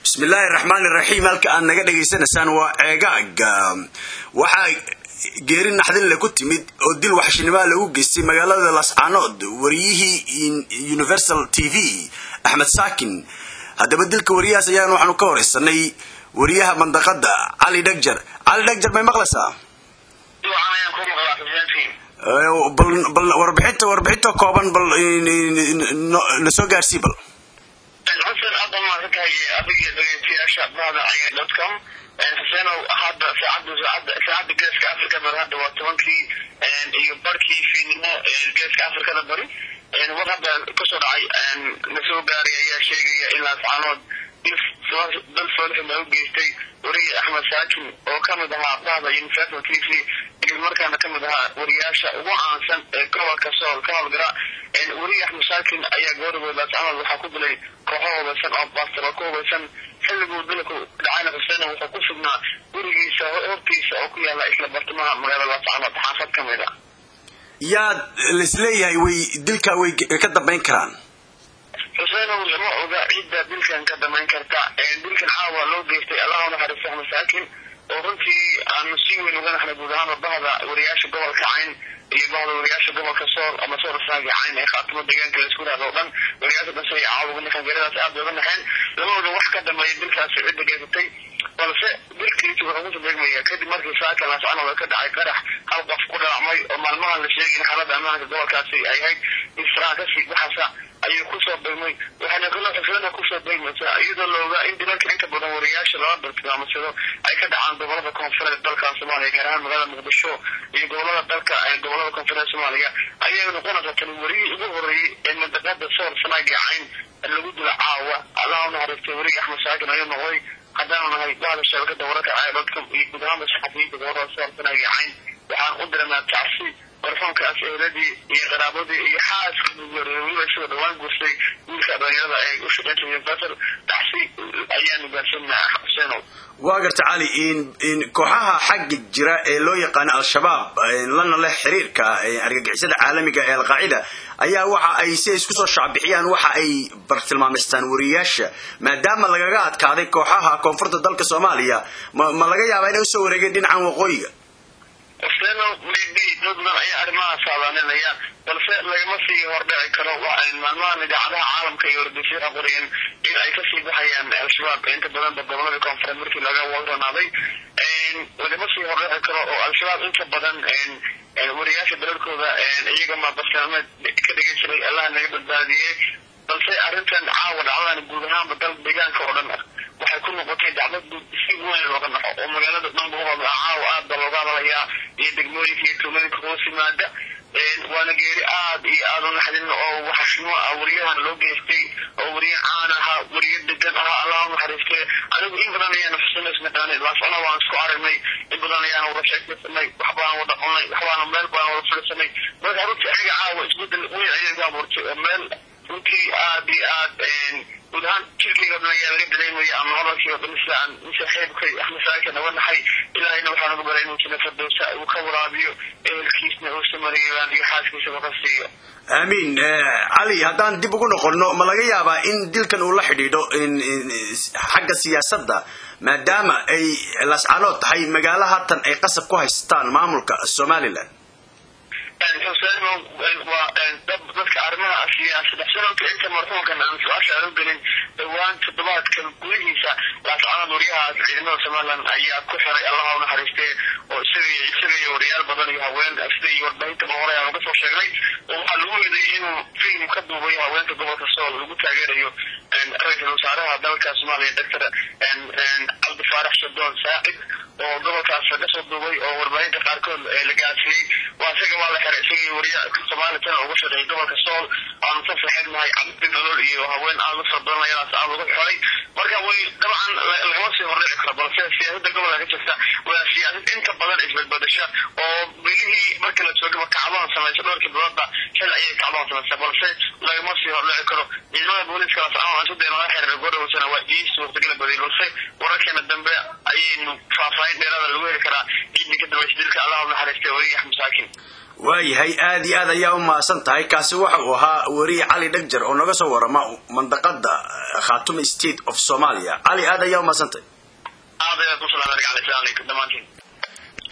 bismillaahi raxmaani raxiim halka aad naga dhegaysanaysaan waa ceegaag waxaa geeri naxdinle ku timid oo dil waxshinimaa lagu geystay magaalada lascaanood wariyihii universal t v axmed saakin haddaba dilka wariyahaas ayaan waxaanu ka horeysanay wariyaha mandaqada cali dhagjar cali dhagjar may maqlaysaa bal warbixinta warbixinta kooban bal nasoo gaarsii bal xuseen aada maadsantahay adiga dhegeystayaasha bahda aya dotcom xuseenow hadda saacadda saacadda saacadda geeska africa bari hadda waa tobankii iyo barkii fiidnimo geeska afrikada bari war hadda kasoo dhacay nasoo gaaray ayaa sheegaya ilaa sacaanood dal foolxum ay u geystay wariye axmed saakin oo kamid ahaa bahda universal t v isla markaana kamid ahaa wariyaasha ugu caansan ee gobolka sool ka howlgala wariye axmed saakin ayaa goorigooda sacaanood waxaa ku dilay kooxo hubaysan oo baastaro ku hubaysan xilliguu dilku dhacayna xuseen wuxuu ku sugnaa gurigiisa hortiisa oo ku yaala isla bartamaha magaalada sacaanood xaafad ka mid a yaad laisleeyahay way dilkaa way ka dambayn karaan xuseenow lama oga ciidda dilkan ka damayn karta dilkan caawa loo geystay allaha naxariista axmed saakin oo runtii aanu si weyn uga naxnay guud ahaanba bahda wariyaasha gobolka cayn iyo bahda wariyaasha gobolka sool ama sool rasaagi cayn ee khaatimo deegaanka laisku raado o dhan wariyaasha dhanse iyo caawa ninkan geeradaas aada uga naxeen lama oga wax ka dambeeya dilkaasi cidda geysatay balse dilkiisi wuxuu kusoo beegmaya kadib markii saakan lascanood ka dhacay qarax hal qof ku dhalacmay oo maalmahan la sheegay in xaalada ammaanka gobolkaasi ay ahayd israa kasii baxasa ayuu kusoo beegmay waxaana kalo xuflada kusoo beegmaysaa iyadoo la ogaa in dilalka inta badan wariyaasha lala bartilmaamsado ay ka dhacaan gobolada koonfureed dalka soomaaliya gaar ahaan magaalada muqdisho iyo gobolada dalka gobolada koonfureed soomaaliya ayaa noqonaysa tani wariyii ugu horeeyey ee mandaqada soor sanaaga cayn lagu dilo caawa allaha unaxariistay weriga axmed saakin ayuu noqday haddaanu nahay bahda shabakada wararka caaladka iyo guud ahaanba saxafiyiinta gobolada soor sanaaga cayn waxaan u diranaa tacsi warfoonkaas eheladii iyo qaraabadii iyo xaaska weliba isagoo dhawaan guurtay wiilka dhalinyarada ay u shaqeynta universal tacsi ayaanu gaarsanaa xuseenow waa garta cali kooxaha xagga jira ee loo yaqaano al-shabaab lana leh xiriirka argagixisada caalamiga ee alqaacida ayaa waxa ay si ay isku soo shacbixiyaan waxa ay bartilmaamaystaan wariyaasha maadaama lagaga adkaaday kooxaha koonfurta dalka soomaaliya ma laga yaabaa inay usoo wareegeen dhinacan waqooyiga xuseeno maybe dad badan ayaa arrimaha saadaaninaya balse lagama sii hordhici karo maalmahan idaacadaha caalamka iyo wargeysyada qoriyeen in ay kasii baxayaan al-shabaab inta badanba gobolada koonfureed markii laga wadranaaday lagama sii hordhici karo oo al-shabaab inta badan wariyaasha dalalkooda iyagama bartilmaameed ka dhigay jiray allaha naga badbaadiyey balse arrintan caawa dhacdadan guud ahaanba dal deegaanka oo dhan ah waxay ku noqotay dacdad si weyn looga naxo oo magaalada dhanba caawa aad ba looga hadalayaa iyo degmooyinka iyo tuulooyinka hoos yimaada waana geeri aad iyo aad u naxdin oo waxashnimo ah wariyahan loo geystay oo wariye caan ahaa wariye degan ahaa allah u naxariistee anigu in badan ayaanu xusunaysnaqaanay laasana waan isku aragnay in badan ayaanu wada sheekaysanay waxbaan wada cunay waxbaana meel baan wada fadhisanay marka runtii ayaga caawa isbedel weyn ayay iga abuurtay oo meel runtii aad iyo aad guud ahaan jirkayga dhan ayaa laga dareemaya ama hadalkiiba dhan sida aan saaxiibkay axmed saakin naga naxay ilaahayna waxaan ugu baray inuu jina firdowsa uu ka waraabiyo ehelkiisna uu samariyaan iyo xaaskiisaba ka siiyo aamiin cali haddaan dib ugu noqono ma laga yaabaa in dilkan uu la xidhiidho xagga siyaasadda maadaama ay lascanood tahay magaalo haatan ay qasab ku haystaan maamulka somalilan xuseeno waa dadka arrimaha siyaasada xuseenoka inta marxuumkan aan su-aasha aan u gelin dhowaan toddobaadkan gudihiisa laascanood waryahaas ciidamada somalilan ayaa ku xiray allaha u naxariistee oo isaga isaga iyo wariyaal badan iyo haween sida iyo warbaahinta mahore aan uga soo sheegnay oo waxaa lagu yeeday inuu film ka duubayo haweenka gobolka sool lagu taageerayo ra-iisul wasaaraha dalka soomaaliya doctor cabdi faarax shadoon saacid oo gobolkaas kasoo duubay oo warbaahinta qaarkood la gaarsiiyey waa isaga waa la xiray isagii wariya soomaaliya tana uga shaqeeyay gobolka sool aanu ka saxeebnahay cabdi nolol iyo haween aada u fara badan ayadaas aan uga xiray marka way dabcan lagama sii hordhici karo balse siyaasada gobolka ka jirta waa siyaasad inta badan isbadbadasha oo bilihii marka la joogaba kacdoon samaysa dhowrkii biloodba xil ayay kacdoon samaysa balse lagama sii hordhici karo ciidamada booliiska lascanood aan sidee naga xiriiray goodhowsana waa ii suurtagala badiyay balse wararkeena dambe ayaynu faahfaahin dheeraada lagu heli karaa ciidii ka dambaysa dilka allah u naxariistay weriga axmed saakin waayahay aad iyo aad ayaa u mahadsan tahay kaasi waxa uu ahaa weriye cali dhegjar oo naga soo warama mandaqada khaatume state of somalia cali aad ayaa u mahadsan tahay aad ayaad u salaamay dhammaantiin